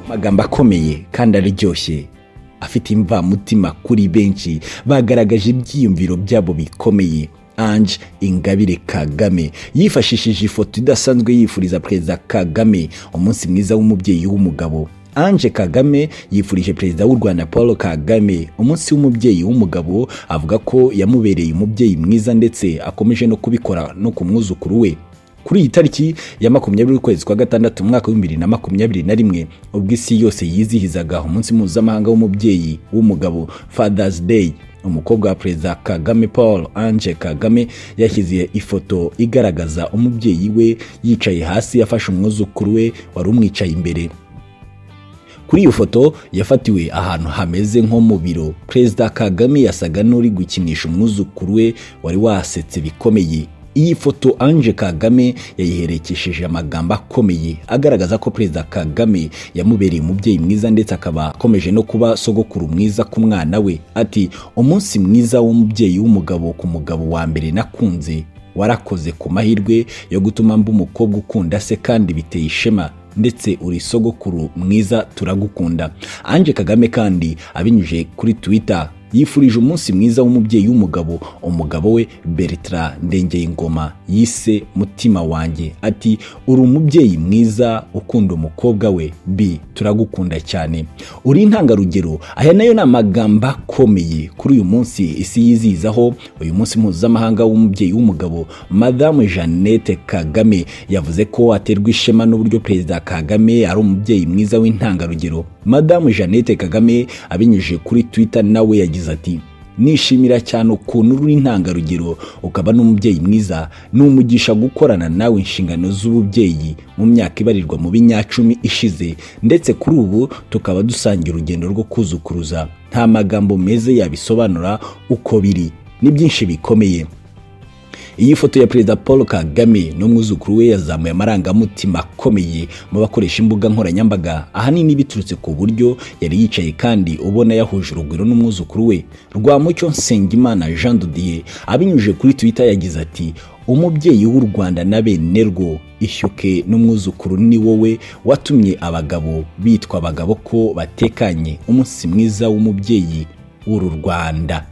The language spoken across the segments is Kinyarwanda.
amagambo akomeye kandi aryoshye afite imvamutima kuri benshi bagaragaje ibyiyumviro byabo bikomeye ange ingabire kagame yifashishije ifoto idasanzwe yifuriza perezida kagame umunsi mwiza w'umubyeyi w'umugabo ange kagame yifurije perezida w'u rwanda paul kagame umunsi w'umubyeyi w'umugabo avuga ko yamubereye umubyeyi mwiza ndetse akomeje no kubikora no ku mwuzukuru we kuri iyi tariki ya makumyabiri ukwezi kwa gatandatu umwaka wa bibiri na makumyabiri na rimwe ubwo isi yose yizihizaga umunsi mpuzamahanga w'umubyeyi w'umugabo fathers day umukobwa wa perezida kagame paul ange kagame yashyize ifoto igaragaza umubyeyi we yicaye hasi afashe umwuzukuru we wari umwicaye imbere kuri iyo foto yafatiwe ahantu hameze nko mu biro perezida kagame yasaga n'uri gukinisha umwuzukuru we wari wasetse bikomeye iyi foto ange kagame yayiherekesheje amagambo akomeye agaragaza ko perezida kagame yamubereye umubyeyi mwiza ndetse akaba akomeje no kuba sogokuru mwiza ku mwana we ati umunsi mwiza w'umubyeyi w'umugabo ku mugabo wa mbere nakunze warakoze ku mahirwe yo gutuma mba umukobwa ukunda se kandi biteye ishema ndetse uri sogokuru mwiza turagukunda ange kagame kandi abinyujije kuri twitter yifurije umunsi mwiza w'umubyeyi w'umugabo umugabo we bertra ndengeye ingoma yise mutima wanjye ati uri umubyeyi mwiza ukunda umukobwa we b turagukunda cyane uri intangarugero aya nayo ni amagambo akomeye kuri uyu munsi isi yizihizaho uyu munsi mpuzamahanga w'umubyeyi w'umugabo madamu jeannette kagame yavuze ko aterwa ishema n'uburyo perezida kagame ari umubyeyi mwiza w'intangarugero madamu jeannette kagame abinyujije kuri twitter nawe yagize ati nishimira cyane ukuntu uri intangarugero ukaba n'umubyeyi mwiza ni umugisha gukorana nawe inshingano z'ububyeyi mu myaka ibarirwa mu binyacumi ishize ndetse kuri ubu tukaba dusangira urugendo rwo kuzukuruza nta magambo meza yabisobanura uko biri ni byinshi bikomeye iyi foto ya perezida paul kagame n'umwuzukuru we yazamuye amarangamutima akomeye mu bakoresha imbuga nkoranyambaga ahanini biturutse ku buryo yari yicaye kandi ubona yahuje urugwiro n'umwuzukuru we rwamucyo nsengimana jean didier abinyujije kuri twitter yagize ati umubyeyi w'u rwanda na benerwo ishyuke n'umwuzukuru ni wowe watumye abagabo bitwa abagabo ko batekanye umunsi mwiza w'umubyeyi w'uru rwanda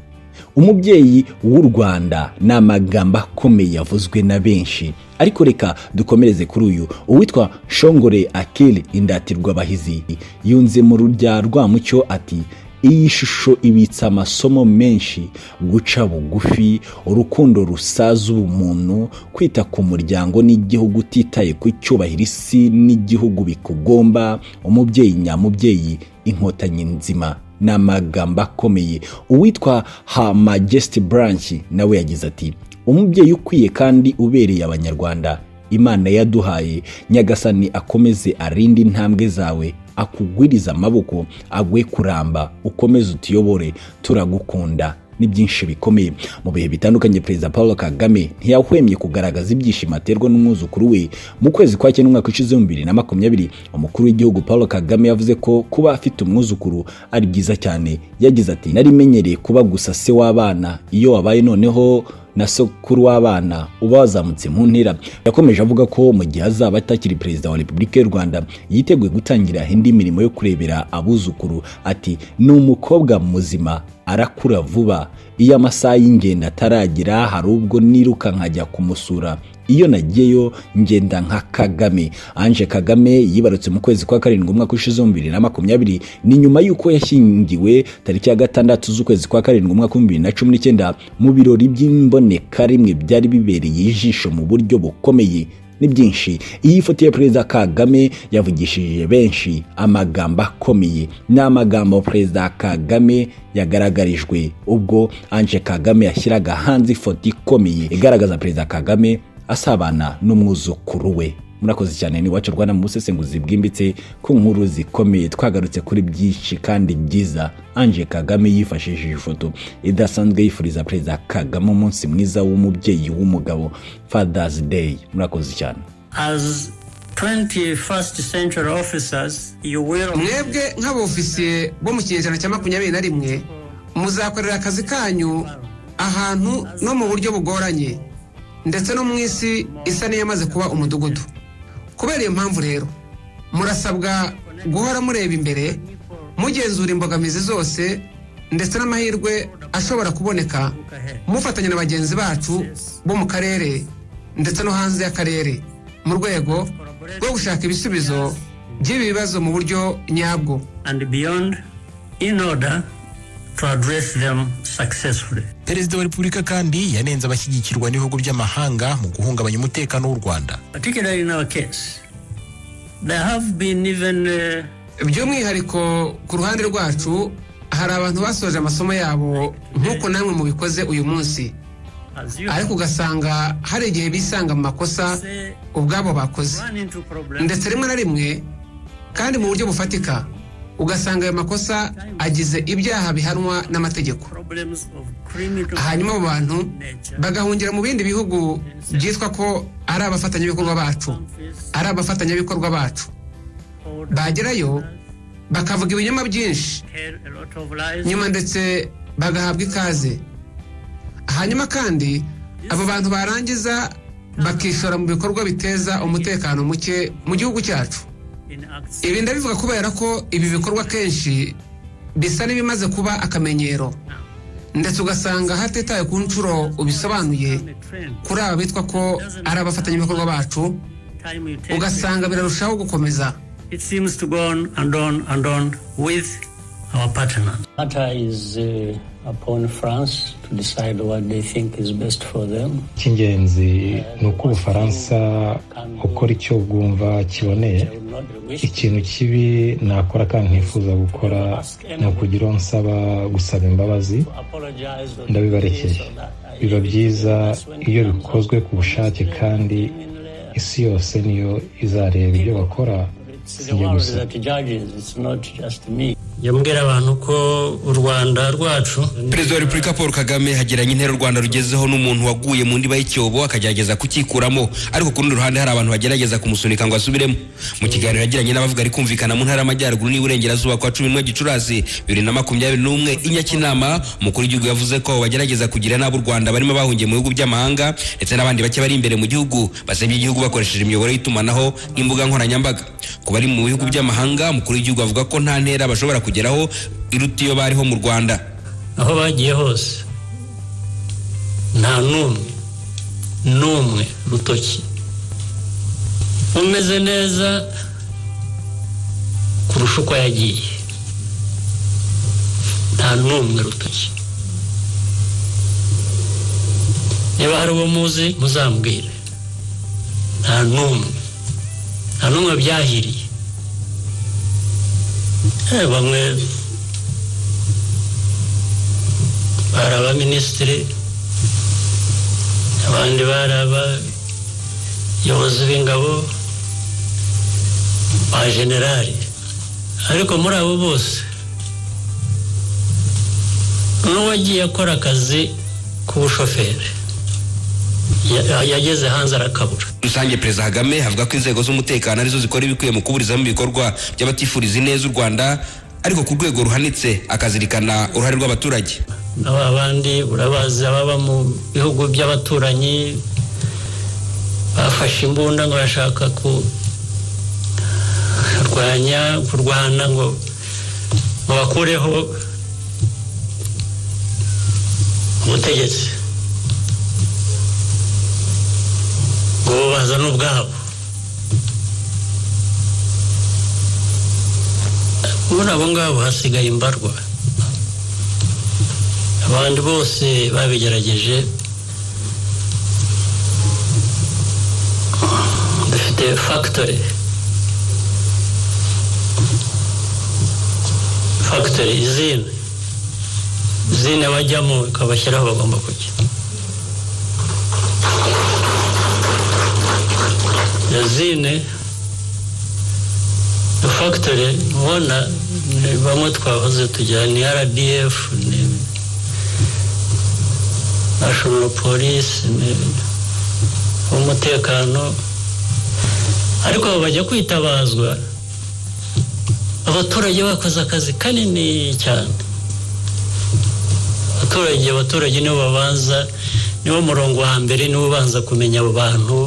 umubyeyi w'u rwanda ni amagambo akomeye yavuzwe na benshi ariko reka dukomereze kuri uyu uwitwa shongore akili indatirwa abahizi yunze mu rurya rwamucyo ati iyi shusho ibitse amasomo menshi guca bugufi urukundo rusaza ubumuntu kwita ku muryango n'igihugu utitaye ku cyubahiro isi n'igihugu bikugomba umubyeyi nyamubyeyi inkotanyi nzima ni amagambo akomeye uwitwa ha majesiti buranshi nawe yagize ati umubyeyi ukwiye kandi ubereye abanyarwanda imana yaduhaye nyagasani akomeze arinde intambwe zawe akugwiriza amaboko agwe kuramba ukomeze utuyobore turagukunda ni byinshi bikomeye mu bihe bitandukanye perezida paul kagame ntiyahwemye kugaragaza ibyishimo aterwa n'umwuzukuru we mu kwezi kwa cyenda umwaka ushize wa bibiri na makumyabiri umukuru w'igihugu paul kagame yavuze ko kuba afite umwuzukuru ari byiza cyane yagize ati narimenyereye kuba gusa se w'abana iyo wabaye noneho na sokuru w'abana uba wazamutse mu ntera yakomeje avuga ko mu gihe azaba atakiri perezida wa repubulika y'u rwanda yiteguye gutangira indi mirimo yo kurebera abuzukuru ati ni umukobwa muzima arakura vuba iyo amasaha y'ingendo ataragera hari ubwo niruka nkajya kumusura iyo nagiyeyo ngenda nka kagame ange kagame yibarutse mu kwezi kwa karindwi umwaka ushize bibiri na makumyabiri ni nyuma y'uko yashyingiwe tariki ya gatandatu z'ukwezi kwa karindwi umwaka wa bibiri na cumi n'icyenda mu birori by'imbonekarimwe byari bibereye ijisho mu buryo bukomeye ni byinshi iyi foto ya perezida kagame yavugishije benshi amagambo akomeye ni amagambo perezida kagame yagaragarijwe ubwo ange kagame yashyiraga hanze ifoto ikomeye igaragaza perezida kagame asabana n'umwuzukuru we murakoze cyane ni iwacu rwanda mu busesenguzi bwimbitse ku nkuru zikomeye twagarutse kuri byinshi kandi byiza ange kagame yifashishije ifoto idasanzwe yifuriza perezida kagame umunsi mwiza w'umubyeyi w'umugabo fathers day murakoze cyane mwebwe nk'abofisiye bo mu kinyejana cya makumyabiri na rimwe muzakorera akazi kanyu ahantu no mu buryo bugoranye ndetse no mu isi isa n'iyamaze kuba umudugudu kubera iyo mpamvu rero murasabwa guhora mureba imbere mugenzura imbogamizi zose ndetse n'amahirwe ashobora kuboneka mufatanya na bagenzi bacu bo mu karere ndetse no hanze y'akarere mu rwego rwo gushaka ibisubizo by'ibi bibazo mu buryo nyabwo and beyond in order to address them successfully. perezida wa repubulika kandi yanenze abashyigikirwa n'ibihugu by'amahanga mu guhungabanya umutekano w'u rwanda Particularly in our case, there have been even uh, by'umwihariko ku ruhande rwacu hari abantu basoje amasomo yabo nk'uko namwe mubikoze uyu munsi as you ariko ugasanga hari igihe bisanga mu makosa say, ubwabo bakoze run into problems ndetse rimwe na rimwe kandi mu buryo bufatika ugasanga ayo makosa agize ibyaha bihanwa n'amategeko problems of criminal hanyuma abo bantu nature. bagahungira mu bindi bihugu byitwa ko ari abafatanyabikorwa bacu countries ari abafatanyabikorwa bacu or bagerayo bakavuga ibinyoma byinshi tell a lot of lies. nyuma ndetse bagahabwa ikaze hanyuma kandi abo bantu barangiza bakishora mu bikorwa biteza umutekano muke mu gihugu cyacu in acts ibi ndabivuga kubera ko ibi bikorwa kenshi bisa n'ibimaze kuba akamenyero now. ndetse ugasanga hatitaye ku nshuro ubisobanuye On a trend, kuri aba bitwa ko ari abafatanyabikorwa bacu time you take ugasanga birarushaho gukomeza it seems to go on and on and on with our partner. Matter is uh, upon France to decide what they think is best for them. icy'ingenzi ni uko ubufaransa ukora icyo bwumva kiboneye They will not wish ikintu kibi nakora kandi ntifuza gukora ni ukugira uwo nsaba gusaba imbabazi to apologize or ndabibarekeye biba byiza iyo bikozwe ku bushake kandi isi yose niyo izareba ibyo bakora si njye gusa yambwira abantu ko u rwanda rwacu perezida wa repubulika paul kagame hagiranye intera u rwanda rugezeho n'umuntu waguye mu ndiba y'icyobo akagerageza kucyikuramo ariko ku rundi ruhande hari abantu bagerageza kumusunika ngo asubiremo mu kiganiro yagiranye n'abavuga ari kumvikana mu ntara y'amajyaruguru n'iburengerazuba kwa cumi n'umwe gicurasi bibiri na makumyabiri n'umwe i nyakinama umukuru w'igihugu yavuze ko abo bagerageza kugira nabi u rwanda barimo bahungiye mu bihugu by'amahanga ndetse n'abandi bake bari imbere mu gihugu basebye igihugu bakoresheje imiyoboro y'itumanaho nk'imbuga nkoranyambaga ku bari mu bihugu by'amahanga umukuru w'igihugu avuga ko nta ntera bashobora kugeraho iruta iyo bariho mu rwanda aho bagiye hose nta n'umwe n'umwe rutoki umeze neza kurusha uko yagiye nta n'umwe rutoki niba hari uwo muzi muzambwire nta n'umwe nta n'umwe byahiriye Eh, bamwe bari abaminisitiri abandi bari abayobozi b'ingabo ba generali ariko muri abo bose n'uwagiye akora akazi k'ubushoferi ya- yageze hanze arakabura rusange perezida kagame avuga ko inzego z'umutekano arizo zikora ibikwiye mu kuburizamo ibikorwa by'abatifuriza ineza u rwanda ariko ku rwego ruhanitse akazirikana uruhare rw'abaturage aba bandi urabazi ababa mu bihugu by'abaturanyi bafashe imbunda ngo bashaka kurwanya kurwana ngo ngo bakureho ubutegetsi ngo bazane ubwabo muri abo ngabo hasigaye imbarwa abandi bose babigerageje dufite fagitori fagitori izine izine bajyamo ikabashyira aho bagomba kujya iyo zine iyo fagitori mubona ni bamwe twahoze tugira ni rdf ni nashonoro polisi umutekano ariko bajya kwitabazwa abaturage bakoze akazi kanini cyane abaturage abaturage nibo babanza niwo murongo wa mbere niwo ubanza kumenya abo bantu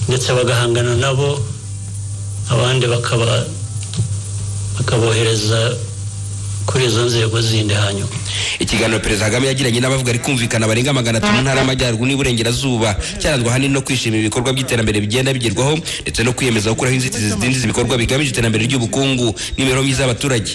ndetse bagahangana nabo abandi bakaba bakabohereza kuri izo nzego zindi hanyuma ikiganiro perezida kagame yagiranye n'abavuga ari kumvikana barenga magana atanu ntara y'amajyaruguru n'iburengerazuba cyaranzwe ahanini no kwishimira ibikorwa by'iterambere bigenda bigerwaho ndetse no kwiyemeza gukuraho inzitizi zidindiza ibikorwa bigamije iterambere ry'ubukungu n'imibereho myiza y'abaturage